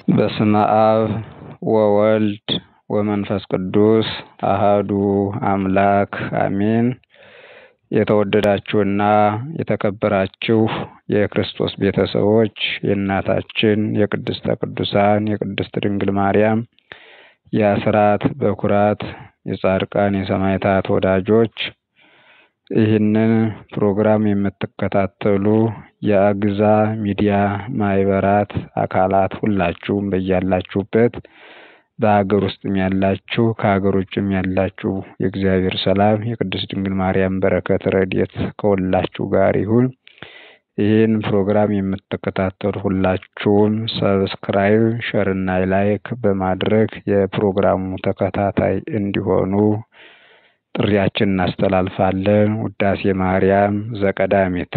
በስመ አብ ወወልድ ወመንፈስ ቅዱስ አሃዱ አምላክ አሜን። የተወደዳችሁና የተከበራችሁ የክርስቶስ ቤተሰቦች የእናታችን የቅድስተ ቅዱሳን የቅድስት ድንግል ማርያም የአስራት በኩራት የጻድቃን የሰማዕታት ወዳጆች ይህንን ፕሮግራም የምትከታተሉ የአግዛ ሚዲያ ማህበራት አካላት ሁላችሁም በያላችሁበት በሀገር ውስጥም ያላችሁ ከሀገር ውጭም ያላችሁ የእግዚአብሔር ሰላም የቅድስት ድንግል ማርያም በረከት ረድኤት ከሁላችሁ ጋር ይሁን። ይህን ፕሮግራም የምትከታተሉ ሁላችሁም ሰብስክራይብ፣ ሸርና ላይክ በማድረግ የፕሮግራሙ ተከታታይ እንዲሆኑ ጥሪያችን እናስተላልፋለን። ውዳሴ ማርያም ዘቀዳሚት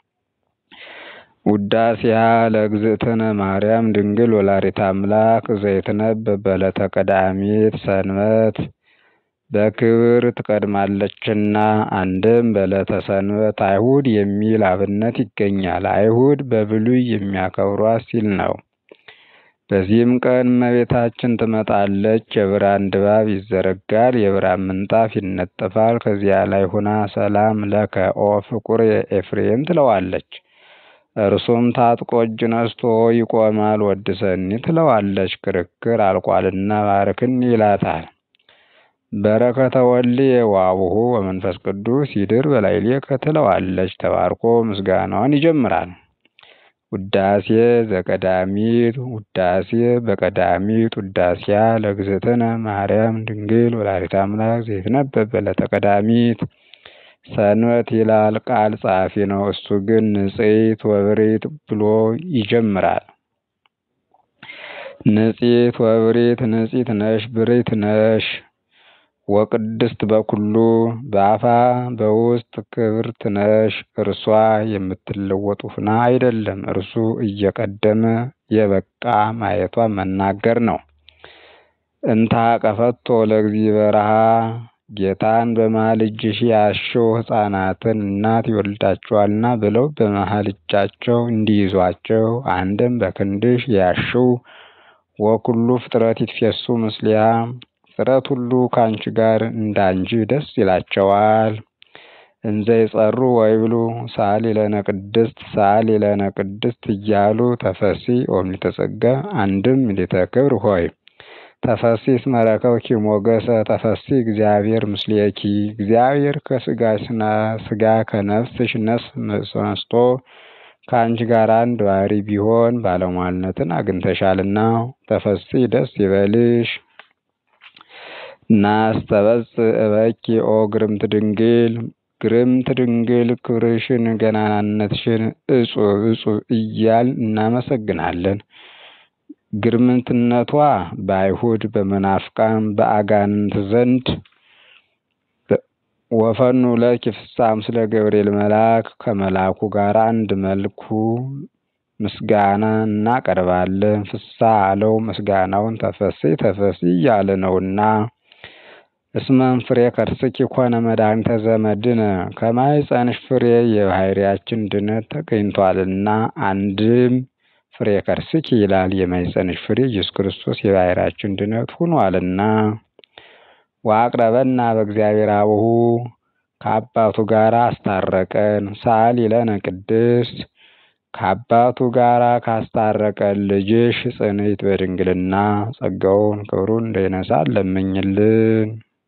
ውዳሴሃ ለእግዝእትነ ማርያም ድንግል ወላዲተ አምላክ ዘይትነበብ በዕለተ ቀዳሚት ሰንበት በክብር ትቀድማለችና። አንድም በዕለተ ሰንበት አይሁድ የሚል አብነት ይገኛል። አይሁድ በብሉይ የሚያከብሯት ሲል ነው። በዚህም ቀን እመቤታችን ትመጣለች። የብርሃን ድባብ ይዘረጋል፣ የብርሃን ምንጣፍ ይነጠፋል። ከዚያ ላይ ሁና ሰላም ለከ ኦ ፍቁር ኤፍሬም ትለዋለች። እርሱም ታጥቆ እጅ ነስቶ ይቆማል። ወድሰኒ ትለዋለች። ክርክር አልቋልና ባርክኒ ይላታል። በረከተ ወልድ ዋቡሁ ወመንፈስ ቅዱስ ይድር በላዕሌከ ትለዋለች። ተባርኮ ምስጋናዋን ይጀምራል። ውዳሴ ዘቀዳሚት ውዳሴ በቀዳሚት ውዳሴያ ለእግዝእትነ ማርያም ድንግል ወላዲተ አምላክ ዘይትነበብ በዕለተ ቀዳሚት ሰንበት ይላል። ቃል ጸሐፊ ነው። እሱ ግን ንጽሕት ወብሪት ብሎ ይጀምራል። ንጽሕት ወብሪት ንጽሕት ነሽ ብሪት ነሽ ወቅድስት በኩሉ በአፋ በውስጥ ክብርት ነሽ። እርሷ የምትለወጥ ሁና አይደለም፣ እርሱ እየቀደመ የበቃ ማየቷን መናገር ነው። እንታ ቀፈቶ ለእግዚ በረሃ ጌታን በመሃል እጅሽ ያሽው ሕፃናትን እናት ይወልዳቸዋልና ብለው በመሃል እጃቸው እንዲይዟቸው አንድም በክንድሽ ያሽው ወኩሉ ፍጥረት ይትፌሱ ምስሊያ ፍጥረት ሁሉ ከአንቺ ጋር እንዳንቺ ደስ ይላቸዋል። እንዘ ይጸሩ ወይብሉ ሳሊ ለነ ቅድስት ሳሊ ለነ ቅድስት እያሉ ተፈሲ ኦምሊተ ጸጋ አንድም ምልዕተ ክብር ሆይ ተፈሲ እስመ ረከብኪ ሞገሰ ተፈሲ እግዚአብሔር ምስሌኪ እግዚአብሔር ከስጋሽ ስጋ ከነፍስሽ ነፍስ ነስቶ ከአንቺ ጋር አንድ ባህሪ ቢሆን ባለሟልነትን አግኝተሻልና ተፈሲ ደስ ይበልሽ። ናስተበጽእ እበኪ ኦ ግርምት ድንግል ግርምት ድንግል ክብርሽን ገናናነትሽን እጹብ እጹብ እያል እናመሰግናለን። ግርምትነቷ በአይሁድ በመናፍቃን በአጋንንት ዘንድ ወፈኑ ለኪ ፍስሐ ምስለ ገብርኤል መልአክ ከመልአኩ ጋር አንድ መልኩ ምስጋና እናቀርባለን። ፍስሐ አለው ምስጋናውን ተፈሲ ተፈሲ እያለ ነውና። እስመን ፍሬ ከርስኪ ኮነ መድኃኒተ ዘመድነ ከማኅፀንሽ ፍሬ የባሕርያችን ድነት ተገኝቷልና። አንድም ፍሬ ከርስኪ ይላል። የማኅፀንሽ ፍሬ ኢየሱስ ክርስቶስ የባሕርያችን ድነት ሆኗልና። ወአቅረበና በእግዚአብሔር አቡሁ ከአባቱ ጋር አስታረቀን። ሳሊ ለነ ቅድስት ከአባቱ ጋር ካስታረቀን ልጅሽ ጽንዕት በድንግልና ጸጋውን ክብሩን እንዳይነሳን ለምኝልን።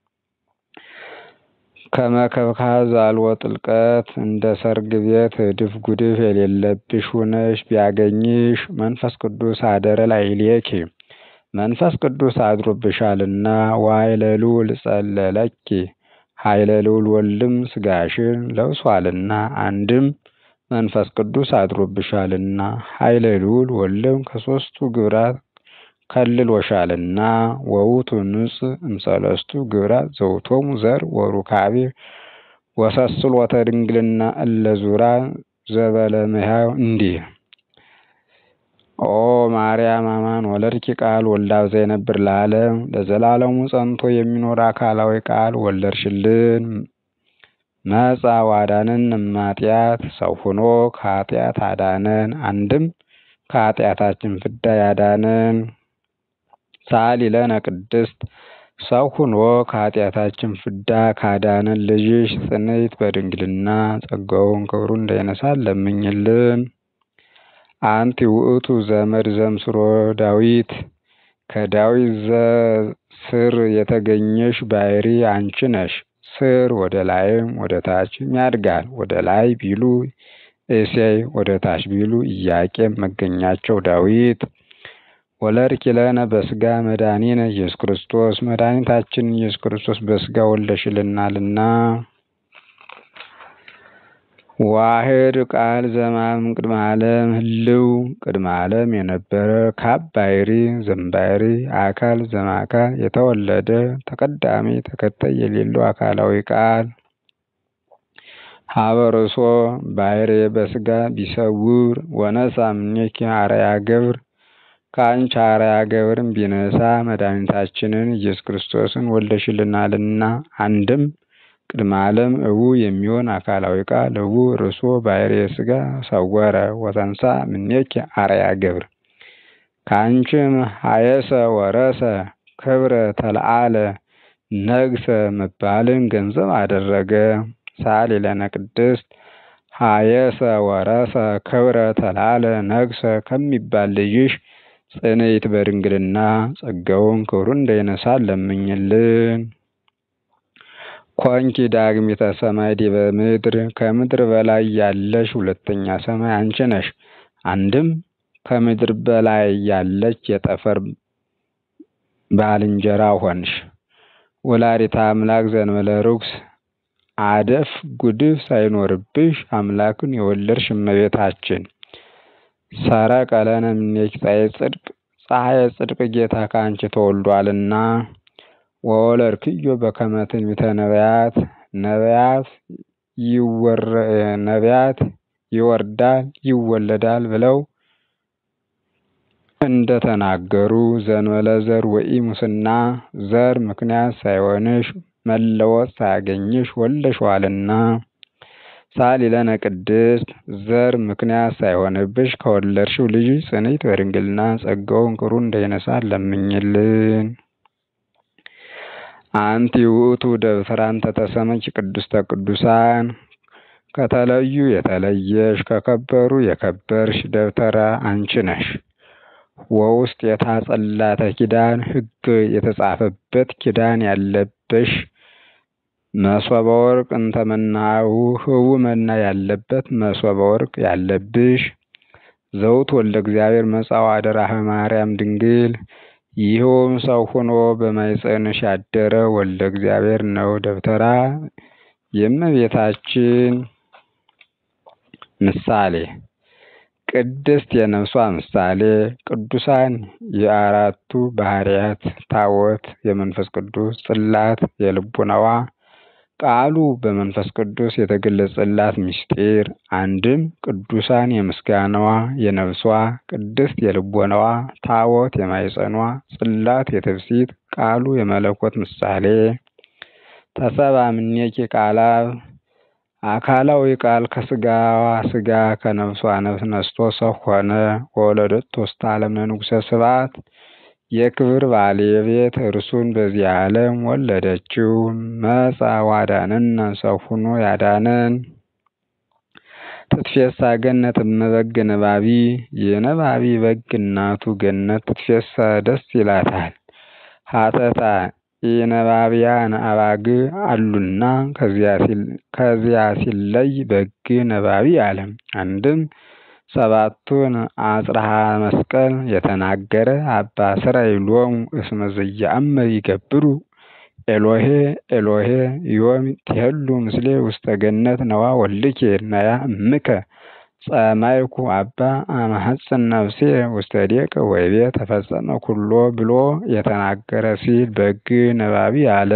ከመከብካብ አልቦ ጥልቀት እንደ ሰርግ ቤት እድፍ ጉድፍ የሌለብሽ ሁነሽ ቢያገኝሽ መንፈስ ቅዱስ አደረ ላዕሌኪ መንፈስ ቅዱስ አድሮብሻልና። ወኃይለ ልዑል ጸለለኪ ኃይለ ልዑል ወልድም ስጋሽን ለብሷልና። አንድም መንፈስ ቅዱስ አድሮብሻልና ኃይለ ልዑል ወልድም ከሦስቱ ግብራት ከልሎሻልና። ወውቱ ንጽሕ እምሰለስቱ ግብራት ዘውቶሙ ዘር ወሩካቤ ወሰስሎተ ድንግልና እለ ዙራ ዘበለመያው እንዲህ ኦ ማርያም አማን ወለድኪ ቃል ወልዳ ዘይነብር ለዓለም ለዘላለሙ ጸንቶ የሚኖር አካላዊ ቃል ወለድሽልን። መጻ ዋዳንን እማጢአት ሰው ሆኖ ከኃጢአት አዳነን። አንድም ከኃጢአታችን ፍዳ ያዳነን ሳሊ ለነ ቅድስት ሰው ሁኖ ከኃጢአታችን ፍዳ ካዳነን ልጅሽ ጽንዕት በድንግልና ጸጋውን ክብሩን እንዳይነሳን ለምኝልን። አንቲ ውእቱ ዘመድ ዘምስሮ ዳዊት ከዳዊት ስር የተገኘሽ ባሕሪ አንቺ ነሽ። ስር ወደ ላይም ወደ ታችም ያድጋል። ወደ ላይ ቢሉ እሴይ ወደ ታች ቢሉ ኢያቄም መገኛቸው ዳዊት። ወለድኪ ለነ በሥጋ መድኃኒነ ኢየሱስ ክርስቶስ መድኃኒታችን ኢየሱስ ክርስቶስ በሥጋ ወልደሽልናልና። ዋህድ ቃል ዘማም ቅድመ ዓለም ህልው ቅድመ ዓለም የነበረ ካብ ባሕሪ ዘምባሕሪ አካል ዘማካል የተወለደ ተቀዳሚ ተከታይ የሌለው አካላዊ ቃል ሀበርሶ ባሕሬ በሥጋ ቢሰውር ወነሳ እምኔኪ አርአያ ገብር ከአንቺ አርአያ ገብርን ቢነሳ መድኃኒታችንን ኢየሱስ ክርስቶስን ወልደሽልናልና። አንድም ቅድመ ዓለም እቡ የሚሆን አካላዊ ቃል እቡ ርሶ ባሕሬ ሥጋ ሰወረ ወተንሳ እምኔኪ አርአያ ገብር ከአንቺም ሀየሰ ወረሰ ክብረ ተለዓለ ነግሰ መባልን ገንዘብ አደረገ። ሳሊ ለነ ቅድስት ሀየሰ ወረሰ ክብረ ተለዓለ ነግሰ ከሚባል ልጅሽ ጽንዕት በድንግልና ጸጋውን ክብሩን እንዳይነሳን ለምኝልን። ኮንኪ ዳግሚተ ሰማይ ዲበ ምድር ከምድር በላይ ያለሽ ሁለተኛ ሰማይ አንቺ ነሽ። አንድም ከምድር በላይ ያለች የጠፈር ባልንጀራ ሆንሽ። ወላዲተ አምላክ ዘእንበለ ርኩስ አደፍ ጉድፍ ሳይኖርብሽ አምላክን የወለድሽ እመቤታችን ሰረቀ ለነ እምኔኪ ፀሐየ ጽድቅ ፀሐየ ጽድቅ ጌታ ከአንቺ ተወልዷልና። ወወለድክዮ በከመ ትንቢተ ነቢያት ነቢያት ነቢያት ይወርዳል ይወለዳል ብለው እንደተናገሩ ዘእንበለ ዘር ወኢሙስና ዘር ምክንያት ሳይሆንሽ መለወጥ ሳያገኝሽ ወልደሽዋልና። ሳሊ ለነ ቅድስት ዘር ምክንያት ሳይሆንብሽ ከወለድሽው ልጅሽ ጽንዕት በድንግልና ጸጋውን ክብሩን እንዳይነሳን ለምኝልን። አንቲ ውእቱ ደብተራን ተተሰመች ቅድስተ ቅዱሳን ከተለዩ የተለየሽ ከከበሩ የከበርሽ ደብተራ አንቺ ነሽ። ወውስጥ የታጸላተ ኪዳን ሕግ የተጻፈበት ኪዳን ያለበሽ መሶበ ወርቅ እንተ መናሁ ህቡ መና ያለበት መሶበ ወርቅ ያለብሽ ዘውት ወልደ እግዚአብሔር መጻው አደራህ ማርያም ድንግል ይኸውም ሰው ሆኖ በማኅፀንሽ ያደረ ወልደ እግዚአብሔር ነው። ደብተራ የእመቤታችን ምሳሌ ቅድስት የነፍሷ ምሳሌ ቅዱሳን የአራቱ ባህርያት ታቦት የመንፈስ ቅዱስ ጽላት የልቡናዋ ቃሉ በመንፈስ ቅዱስ የተገለጸላት ምስጢር አንድም ቅዱሳን የምስጋናዋ የነፍሷ ቅድስት የልቦናዋ ታቦት የማኅፀኗ ጽላት የትፍሲት ቃሉ የመለኮት ምሳሌ ተሰብአ እምኔኪ ቃላብ አካላዊ ቃል ከስጋዋ ስጋ ከነፍሷ ነፍስ ነስቶ ሰው ሆነ። ወወለደቶ ውስተ ዓለም ለንጉሠ ስብሐት የክብር ባለቤት እርሱን በዚህ ዓለም ወለደችው። መጻ ዋዳነነ ሰው ሆኖ ያዳነን ትትፌሳ ገነት እመበግ ነባቢ የነባቢ በግ እናቱ ገነት ትትፌሳ ደስ ይላታል። ሀተታ የነባቢያን አባግ አሉና ከዚያ ሲለይ በግ ነባቢ አለ። አንድም ሰባቱን አጽርሐ መስቀል የተናገረ አባ እስራኤሎሙ እስመ ዘየአምር ይገብሩ ኤሎሄ ኤሎሄ ዮም ትሄሉ ምስሌ ውስተ ገነት ነዋ ወልድኬ ነያ እምከ ጸማይኩ አባ አመሐፅን ነፍሴ ውስተ ዴቀ ወይቤ ተፈጸመ ኩሎ ብሎ የተናገረ ሲል በግ ነባቢ አለ።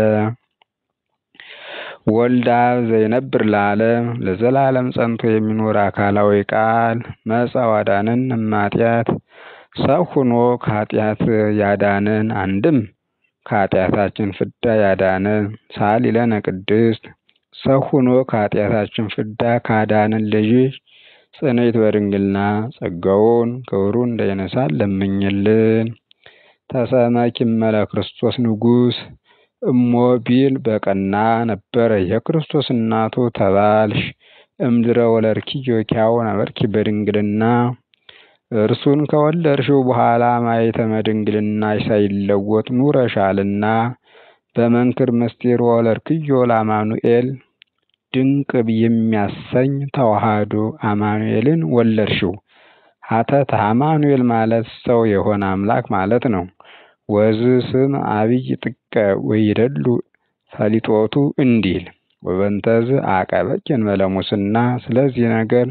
ወልደ አብ ዘይነብር ለዓለም ለዘላለም ጸንቶ የሚኖር አካላዊ ቃል መጻ ዋዳነን እማጢአት ሰው ሆኖ ከኃጢአት ያዳነን አንድም ከኃጢአታችን ፍዳ ያዳነን ሳሊ ለነ ቅድስት ሰው ሆኖ ከኃጢአታችን ፍዳ ካዳነን ልጅሽ ጽንዕት በድንግልና ጸጋውን ክብሩን እንዳይነሳን ለምኝልን። ተሰመኪ እመለ ክርስቶስ ንጉሥ እሞ ቢል በቀና ነበረ የክርስቶስ እናቱ ተባልሽ እምድረ ወለድኪዮ ኪያው ነበርኪ በድንግልና እርሱን ከወለድሽው በኋላ ማኅተመ ድንግልናሽ ሳይለወጥ ኑረሻልና በመንክር ምስጢር ወለድክዮ ለአማኑኤል ድንቅ የሚያሰኝ ተዋሕዶ አማኑኤልን ወለድሽው። ሀተት አማኑኤል ማለት ሰው የሆነ አምላክ ማለት ነው። ወዝ ስም አብይ ጥቀ ወይደሉ ፈሊጦቱ እንዲል ወበንተዝ አቀበኪ እንበለ ሙስና ስለዚህ ነገር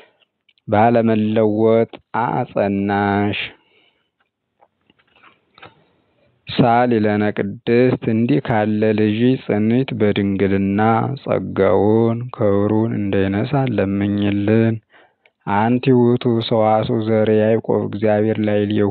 ባለመለወጥ አጸናሽ። ሳሊ ለነ ቅድስት እንዲህ ካለ ልጅ ጽንዕት በድንግልና ጸጋውን ክብሩን እንዳይነሳን ለምኝልን። አንቲ ውእቱ ሰዋስው ዘር ያዕቆብ እግዚአብሔር ላዕሌሁ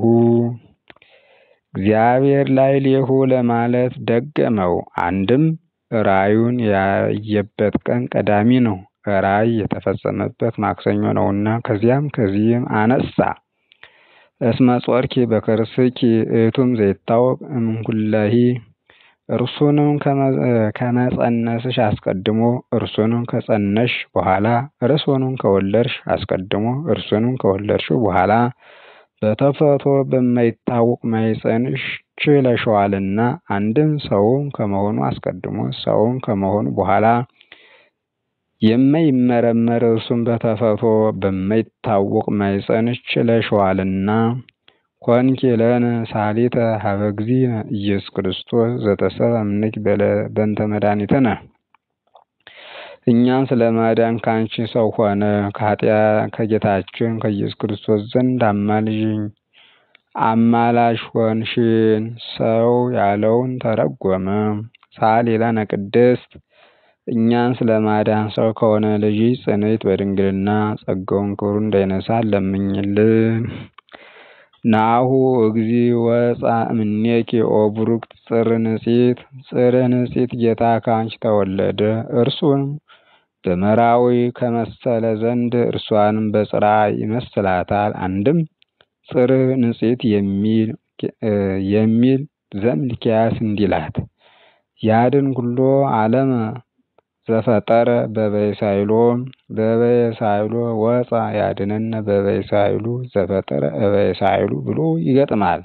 እግዚአብሔር ላዕሌሁ ለማለት ደገመው። አንድም ራእዩን ያየበት ቀን ቀዳሚ ነው። ራእይ የተፈጸመበት ማክሰኞ ነውና ከዚያም ከዚህም አነሳ። እስመ ጾርኪ በከርስኪ እቱም ዘይታወቅ እምኩለሂ እርሱንም ከመጸነስሽ አስቀድሞ እርሱንም ከጸነሽ በኋላ እርሱንም ከወለድሽ አስቀድሞ እርሱንም ከወለድሽው በኋላ በተፈጥሮ በማይታወቅ ማኅፀንሽ ችለሽዋልና አንድም ሰውም ከመሆኑ አስቀድሞ ሰውም ከመሆኑ በኋላ የማይመረመር እርሱም በተፈጥሮ በማይታወቅ ማኅፀንሽ ችለሽዋልና ኮንኪ ለነ ሳሊተ ሀበ እግዚእነ ኢየሱስ ክርስቶስ ዘተሰብአ እምኔኪ በእንተ መድኃኒትነ እኛን ስለ ማዳን ከአንቺ ሰው ሆነ። ከጌታችን ከኢየሱስ ክርስቶስ ዘንድ አማልጅኝ አማላሽ ሆንሽን። ሰው ያለውን ተረጎመ። ሳሊ ለነ ቅድስት እኛን ስለ ማዳን ሰው ከሆነ ልጅ ጽንዕት በድንግልና ጸጋውን ክብሩን እንዳይነሳን ለምኝልን። ናሁ እግዚ ወፃ እምኔኪ ኦ ቡሩክት ጽር ንጽሕት ጽር ንጽሕት ጌታ ከአንቺ ተወለደ። እርሱን በመራዊ ከመሰለ ዘንድ እርሷንም በጽራ ይመስላታል። አንድም ጽር ንጽሕት የሚል ዘእምልኪያስ እንዲላት ያድን ኩሎ ዓለመ ዘፈጠረ በበይሳይሎ በበይሳይሎ ወፃ ያድነነ በበይሳይሉ ዘፈጠረ እበይሳይሉ ብሎ ይገጥማል።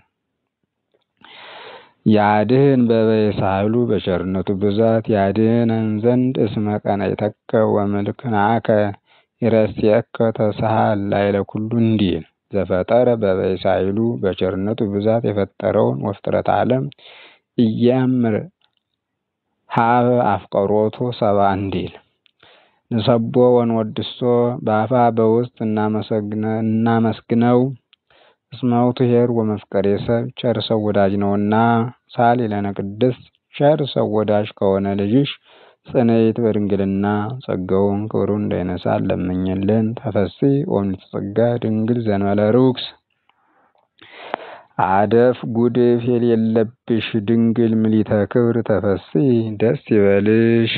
ያድህን በበይሳይሉ በቸርነቱ ብዛት ያድህነን ዘንድ እስመ ቀናኢተከ ወምልክናከ ይረስየከ ተሳሃል ላዕለ ኩሉ እንዲል ዘፈጠረ በበይሳይሉ በቸርነቱ ብዛት የፈጠረውን ወፍጥረተ ዓለም እያምር ሀበ አፍቀሮቱ ሰብአ እንዲል ንሰቦ ወንወድሶ በአፋ በውስጥ እናመስግነው እስመ ውእቱ ኄር ወመፍቀሬ ሰብ ቸር ሰው ወዳጅ ነውና። ሳሊ ለነ ቅድስት ቸር ሰው ወዳጅ ከሆነ ልጅሽ ጽንዕት በድንግልና ጸጋውን ክብሩን እንዳይነሳን ለምኝልን። ተፈሥሒ ኦምኔተ ጸጋ ድንግል ዘእንበለ ርኩስ አደፍ ጉድፍ የሌለብሽ ድንግል ምሊተ ክብር ተፈሥሒ ደስ ይበልሽ።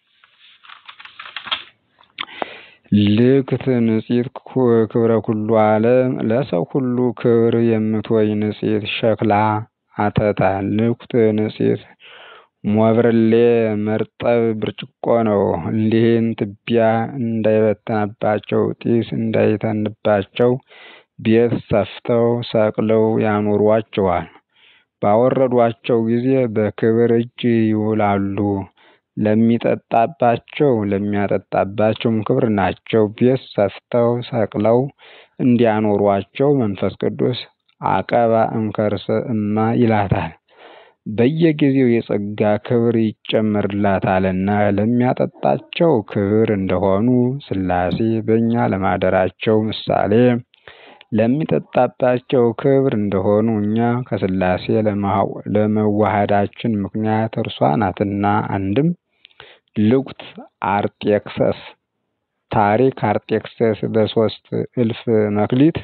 ልክት ንጽሕት ክብረ ኩሉ ዓለም ለሰው ሁሉ ክብር የምትወይ ንጽሕት ሸክላ አተታ ልክት ንጽሕት ሞብርሌ መርጠብ ብርጭቆ ነው። እሊህን ትቢያ እንዳይበተንባቸው ጢስ እንዳይተንባቸው ቤት ሰፍተው ሰቅለው ያኖሯቸዋል። ባወረዷቸው ጊዜ በክብር እጅ ይውላሉ። ለሚጠጣባቸው ለሚያጠጣባቸውም ክብር ናቸው። ቤት ሰፍተው ሰቅለው እንዲያኖሯቸው መንፈስ ቅዱስ አቀባ እምከርሰ እማ ይላታል። በየጊዜው የጸጋ ክብር ይጨመርላታልና ለሚያጠጣቸው ክብር እንደሆኑ ሥላሴ በእኛ ለማደራቸው ምሳሌ ለሚጠጣባቸው ክብር እንደሆኑ እኛ ከሥላሴ ለመዋሃዳችን ምክንያት እርሷ ናትና። አንድም ልኩት አርጤክስስ ታሪክ አርጤክስስ በሶስት እልፍ መክሊት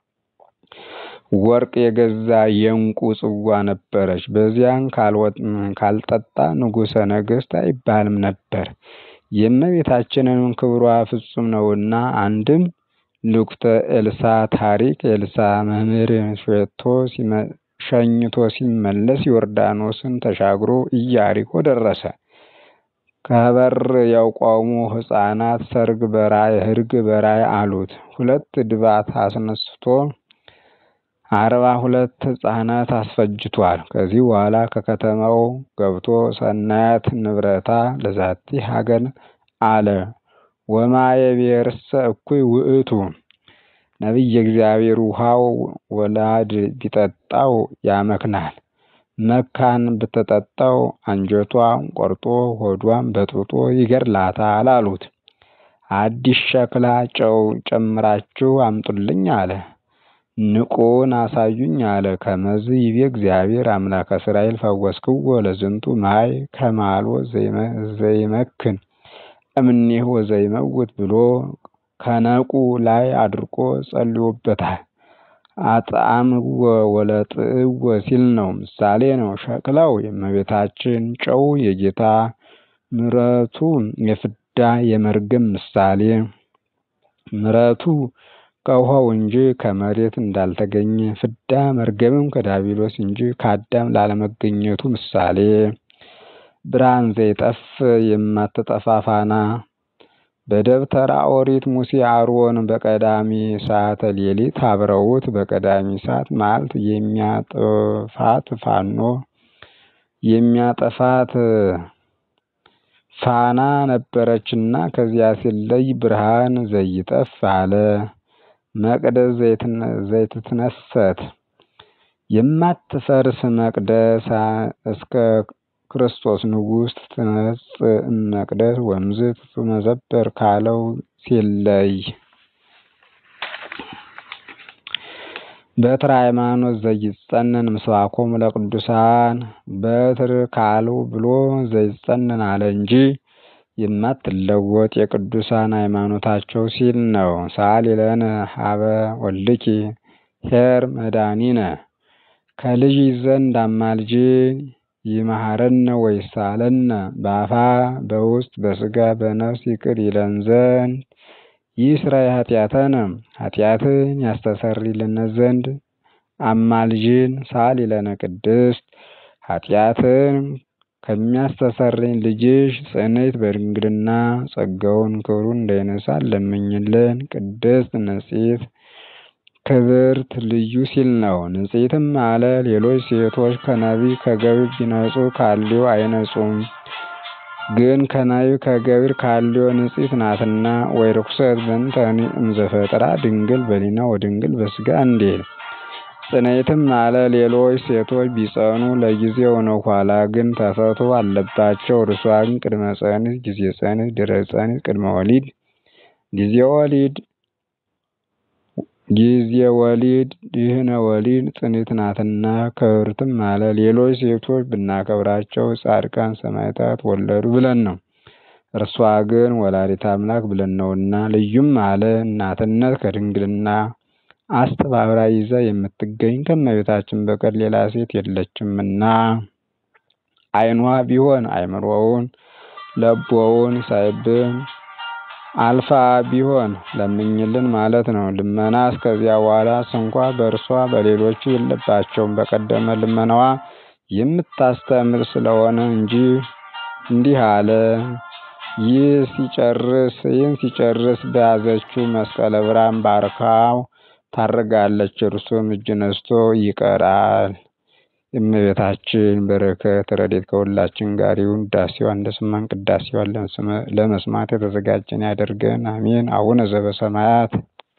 ወርቅ የገዛ የዕንቁ ጽዋ ነበረች። በዚያን ካልጠጣ ንጉሠ ነገሥት አይባልም ነበር። የእመቤታችንም ክብሯ ፍጹም ነውና አንድም ልኩተ ኤልሳ ታሪክ ኤልሳ መምህር ሸኝቶ ሲመለስ ዮርዳኖስን ተሻግሮ ኢያሪኮ ደረሰ። ከበር የቆሙ ሕፃናት ሰርግ በራእይ ሕርግ በራእይ አሉት። ሁለት ድባት አስነስቶ አርባ ሁለት ሕፃናት አስፈጅቷል። ከዚህ በኋላ ከከተማው ገብቶ ሰናያት ንብረታ ለዛቲ ሀገር አለ ወማየ ብሔርሰ እኩይ ውእቱ ነቢየ እግዚአብሔር ውሃው ወላድ ቢጠጣው ያመክናል፣ መካን ብትጠጣው አንጀቷን ቆርጦ ሆዷን በጥብጦ ይገድላታል አሉት። አዲስ ሸክላ ጨው ጨምራችሁ አምጡልኝ አለ። ንቁን አሳዩኝ አለ። ከመዝ ይቤ እግዚአብሔር አምላከ እስራኤል ፈወስክዎ ለዝንቱ ማይ ከማሎ ዘይመክን እምኔሁ ወዘይመውት ብሎ ከነቁ ላይ አድርቆ ጸልዮበታል። አጥአምዎ ወለጥእዎ ሲል ነው። ምሳሌ ነው። ሸክላው የእመቤታችን ጨው የጌታ ምሕረቱ የፍዳ የመርገም ምሳሌ ምሕረቱ ከውሃው እንጂ ከመሬት እንዳልተገኘ ፍዳ መርገምም ከዳቢሎስ እንጂ ከአዳም ላለመገኘቱ ምሳሌ ብርሃን ዘይጠፍ የማትጠፋ ፋና በደብተራ ኦሪት ሙሴ አሮን በቀዳሚ ሰዓተ ሌሊት አብረውት በቀዳሚ ሰዓት መዓልት የሚያጠፋት ፋኖ የሚያጠፋት ፋና ነበረችና ከዚያ ሲለይ ብርሃን ዘይጠፍ አለ። መቅደስ ዘይትትነሰት የማትፈርስ መቅደስ እስከ ክርስቶስ ንጉሥ ትነጽእ መቅደስ ወምዝ ትመዘበር ካለው ሲለይ በትረ ሃይማኖት ዘይጸነን ምስባኮሙ ለቅዱሳን በትር ካለው ብሎ ዘይጸነን አለ እንጂ የማትለወጥ የቅዱሳን ሃይማኖታቸው ሲል ነው። ሰአሊ ለነ ሀበ ወልድኪ ኄር መድኃኒነ ከልጅ ዘንድ አማልጅን ይመሐረነ ወይሳለነ በአፋ በውስጥ በስጋ በነፍስ ይቅር ይለን ዘንድ ይስራይ ኃጢአተነ ኃጢአትን ያስተሰርይልን ዘንድ አማልጅን ሰአሊ ለነ ቅድስት ኃጢአትን ከሚያስተሰርይ ልጅሽ ጽንዕት በድንግልና ጸጋውን ክብሩን እንዳይነሳን ለምኝልን። ቅድስት ንጽሕት ክብርት ልዩ ሲል ነው። ንጽሕትም አለ ሌሎች ሴቶች ከነቢብ ከገቢር ቢነጹ ካልዮ አይነጹም፣ ግን ከነቢብ ከገቢር ካልዮ ንጽሕት ናትና። ወይ ርኩሰት በእንተኒ እምዘፈጥራ ድንግል በሊና ወድንግል በስጋ እንዲል ጽንዕትም አለ ሌሎች ሴቶች ቢጸኑ ለጊዜው ነው፣ ኋላ ግን ተፈቶ አለባቸው። እርሷ ግን ቅድመ ጸኒስ፣ ጊዜ ጸኒስ፣ ድህረ ጸኒስ፣ ቅድመ ወሊድ፣ ጊዜ ወሊድ ጊዜ ወሊድ ድህነ ወሊድ ጽንዕት ናትና። ክብርትም አለ ሌሎች ሴቶች ብናከብራቸው ጻድቃን ሰማዕታት ወለዱ ብለን ነው። እርሷ ግን ወላዲተ አምላክ ብለን ነውና። ልዩም አለ እናትነት ከድንግልና አስተባብራ ይዛ የምትገኝ ከእመቤታችን በቀር ሌላ ሴት የለችምና። ዓይኗ ቢሆን አእምሮውን ለቦውን ሳይብን አልፋ ቢሆን ለምኝልን ማለት ነው። ልመና እስከዚያ በኋላ ስንኳ በእርሷ በሌሎቹ የለባቸውም። በቀደመ ልመናዋ የምታስተምር ስለሆነ እንጂ እንዲህ አለ። ይህ ሲጨርስ ይህን ሲጨርስ በያዘችው መስቀለ ብርሃን ባርካው ታርጋለች። እርሱም እጅ ነስቶ ይቀራል። የእመቤታችን በረከት ረድኤት ከሁላችን ጋር ይሁን። ውዳሴዋን እንደሰማን ቅዳሴዋን ለመስማት የተዘጋጀን ያደርገን። አሜን። አቡነ ዘበሰማያት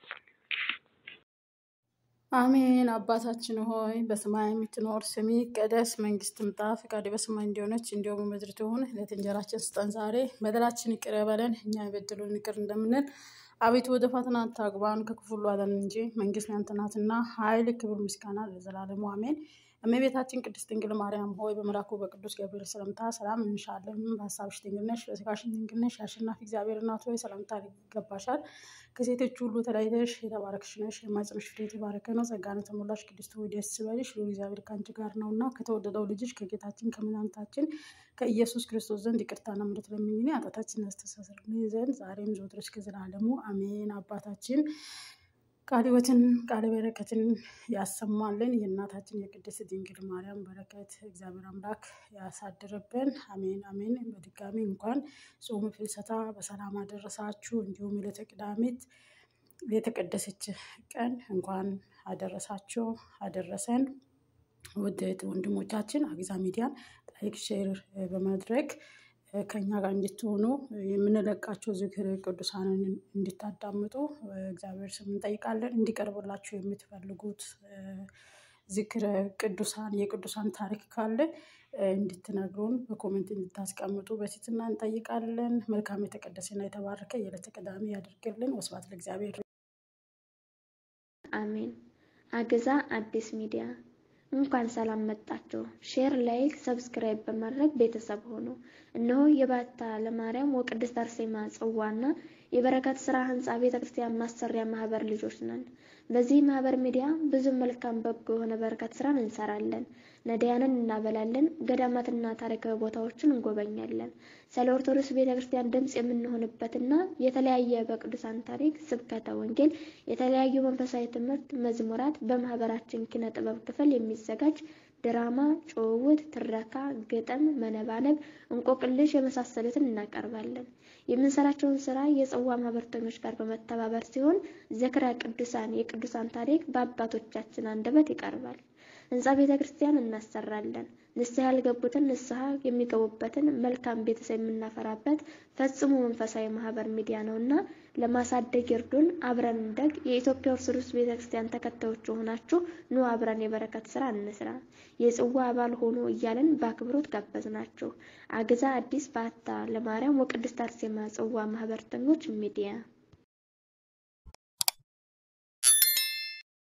አሜን። አባታችን ሆይ በሰማይ የምትኖር ስምህ ይቀደስ፣ መንግስትህ ትምጣ፣ ፈቃድህ በሰማይ እንደሆነች እንዲሁም በምድር ትሁን። ዕለት እንጀራችንን ስጠን ዛሬ፣ በደላችንን ይቅር በለን እኛ የበደሉንን ይቅር እንደምንል አቤቱ ወደ ፈተና አታግባን ከክፉ ሁሉ አድነን እንጂ መንግስት ያንተ ናትና፣ ኃይል፣ ክብር፣ ምስጋና ለዘላለሙ አሜን። እመቤታችን ቅድስት ድንግል ማርያም ሆይ በመልአኩ በቅዱስ ገብርኤል ሰላምታ ሰላም እንሻለን። በሀሳብሽ ድንግል ነሽ፣ በሥጋሽም ድንግል ነሽ። የአሸናፊ እግዚአብሔር እናት ሆይ ሰላምታ ይገባሻል። ከሴቶች ሁሉ ተለይተሽ የተባረክሽ ነሽ፣ የማኅፀንሽ ፍሬ የተባረከ ነው። ጸጋን የተሞላሽ ቅድስት ሆይ ደስ ይበልሽ፣ ልዑል እግዚአብሔር ከአንቺ ጋር ነውና ከተወደደው ልጅሽ ከጌታችን ከመድኃኒታችን ከኢየሱስ ክርስቶስ ዘንድ ይቅርታና ምሕረት ለምኝልን ኃጢአታችንን ያስተሰርይልን ዘንድ ዛሬም ዘወትር እስከ ዘላለሙ አሜን። አባታችን ቃለ ሕይወትን ቃለ በረከትን ያሰማልን። የእናታችን የቅድስት ድንግል ማርያም በረከት እግዚአብሔር አምላክ ያሳድርብን። አሜን አሜን። በድጋሚ እንኳን ጾመ ፍልሰታ በሰላም አደረሳችሁ። እንዲሁም ዕለተ ቅዳሜት የተቀደሰች ቀን እንኳን አደረሳችሁ አደረሰን። ውድ ወንድሞቻችን አግዛ ሚዲያን ላይክ፣ ሼር በማድረግ ከኛ ጋር እንድትሆኑ የምንለቃቸው ዝክር ቅዱሳንን እንድታዳምጡ እግዚአብሔር ስም እንጠይቃለን። እንዲቀርብላችሁ የምትፈልጉት ዝክረ ቅዱሳን የቅዱሳን ታሪክ ካለ እንድትነግሩን በኮሜንት እንድታስቀምጡ በትህትና እንጠይቃለን። መልካም የተቀደሰና የተባረከ የዕለተ ቅዳሜ ያድርግልን። ወስብሐት ለእግዚአብሔር። አሜን። አግዛ አዲስ ሚዲያ እንኳን ሰላም መጣችሁ። ሼር፣ ላይክ፣ ሰብስክራይብ በማድረግ ቤተሰብ ሆኑ። እነሆ የባታ ለማርያም ወቅድስት አርሴማ ጽዋና የበረከት ስራ ህንጻ ቤተ ክርስቲያን ማሰሪያ ማህበር ልጆች ነን። በዚህ ማህበር ሚዲያ ብዙ መልካም በጎ የሆነ በረከት ስራን እንሰራለን። ነዳያንን እናበላለን። ገዳማትና ታሪካዊ ቦታዎችን እንጎበኛለን። ስለ ኦርቶዶክስ ቤተ ክርስቲያን ድምፅ የምንሆንበትና የተለያየ በቅዱሳን ታሪክ፣ ስብከተ ወንጌል፣ የተለያዩ መንፈሳዊ ትምህርት፣ መዝሙራት በማህበራችን ኪነ ጥበብ ክፍል የሚዘጋጅ ድራማ፣ ጭውውት፣ ትረካ፣ ግጥም፣ መነባነብ፣ እንቆቅልሽ የመሳሰሉትን እናቀርባለን። የምንሰራቸውን ስራ የጽዋ ማህበርተኞች ጋር በመተባበር ሲሆን ዝክረ ቅዱሳን የቅዱሳን ታሪክ በአባቶቻችን አንደበት ይቀርባል። ህንፃ ቤተ ክርስቲያን እናሰራለን። ንስሐ ያልገቡትን ንስሐ የሚገቡበትን መልካም ቤተሰብ የምናፈራበት ፈጽሞ መንፈሳዊ ማህበር ሚዲያ ነውና ለማሳደግ ይርዱን። አብረን እንደግ። የኢትዮጵያ ኦርቶዶክስ ቤተ ክርስቲያን ተከታዮች የሆናችሁ ኑ አብረን የበረከት ስራ እንስራ፣ የጽዋ አባል ሆኖ እያለን በአክብሮት ጋበዝናችሁ። አግዛ አዲስ ባታ ለማርያም ወቅድስት አርሴማ ጽዋ ማህበርተኞች ሚዲያ